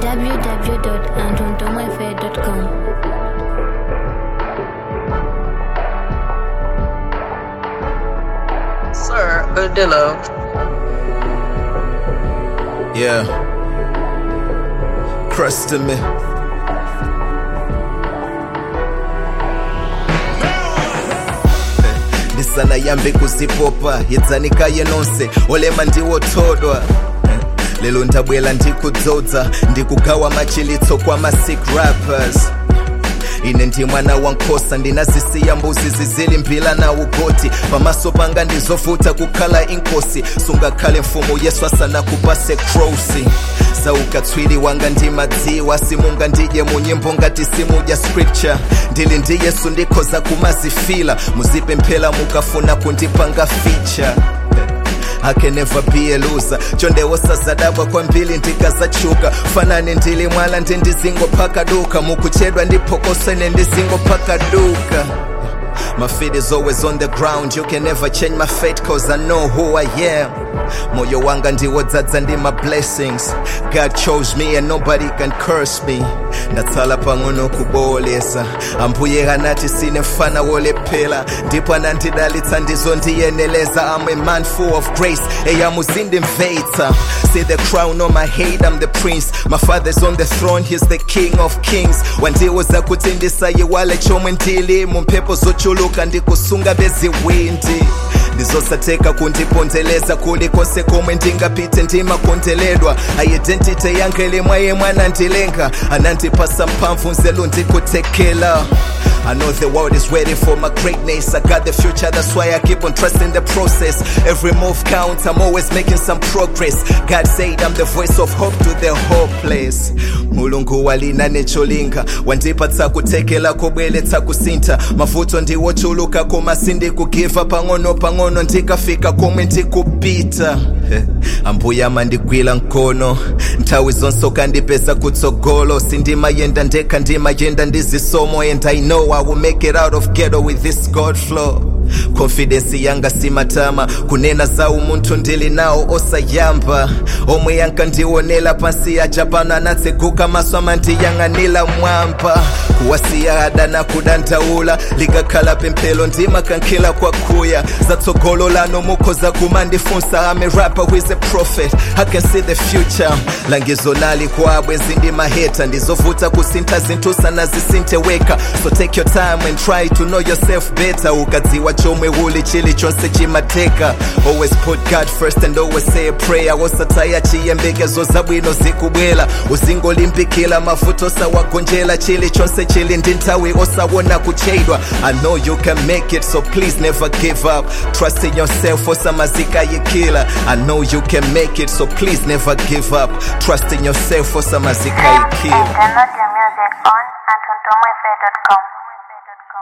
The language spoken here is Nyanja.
www.antontomafair.com. Sir Odillo. Yeah. Crust to me. ndisana yambe kuzipopa yedzanikaye nonse olema ndiwothodwa lelo ndabwela ndikudzodza ndikugawa machilitso kwa masick rappers ine ndi mwana wankhosa ndinazisiya mbuzi zizili mphila na ugoti pamaso panga ndizovuta kukhala inkosi sungakhale mfumu yesu asanakupase krosi saukatswiri wanga ndimadziwa simunga ndidye munyimbo ngati simudya scripture ndili ndi yesu ndikhoza kumazifila muzipemphera mukafuna kundipanga feature I can never be a loser chonde wosazadabwa kwambiri ndikazachuka fanani ndili mwala ndi ndizingophaka duka mukuchedwa ndiphokosene ndizingophaka duka My feet is always on the ground. You can never change my fate cause I know who I am. Moyo wanga ndiwodzadza ndi my blessings. God chose me and nobody can curse me. ndatsala pang'ono kubolesa ambuye anati sine mfana wolephera ndipo anandidalitsa ndizondiyeneleza I'm a man full of grace eya muzindimvetsa see the crown on my head I'm the prince my father's on the throne he's the king of kings wandiwuza kuti ndisayiwale chomwe ndili mu mphepo zochuluka ndikusunga beziwindi ndizosateka kundipondeleza kulikonse komwe ndingapite ndimakondeledwa identity yanga ili mwaye mwana ndilenga anandipasa mphamvu nzelu ndikutekela I know the world is waiting for my greatness. I got the future, that's why I keep on trusting the process. Every move counts, I'm always making some progress. God said I'm the voice of hope to the hopeless. mulungu walina necholinga wandipatsa kutekela kobweletsa kusintha mavuto ndiwochuluka koma sindikugiva pang'ono pang'ono ndikafika komwe ndikupita Eh, ambuye amandigwira mkono nthawi zonse ukandipeza kutsogolo sindimayenda ndekha ndimayenda ndizisomo and i know i will make it out of ghetto with this god flow confidence yanga simatama kunena za umunthu ndili nawo osayamba omwe yankandionela pansi aja pano anatseguka maso amandiyang'anira mwamba kuwasiya adana kudandaula likakhala pemphero ndimakankhila kwakuya zatsogolo lano mukhoza kumandifunsa I'm a rapper who is a prophet I can see the future langizo lali kwabwe zindimaheta ndizovuta kusintha zinthu sanazisinthe weka so take your time and try to know yourself better ukadziwa chomwe uli chilichonse chimateka always put god first and always say a prayer wosataya chiyembekezo zabwino zikubwela uzingolimbikila mavuto osawagonjela chilichonse chili ndi nthawi osawona kuchedwa i know you can make it so please never give up trust in yourself osamazikayikila i know you can make it so please never give up trust in yourself osamazikayikila Download your music on AntonTomafair.com.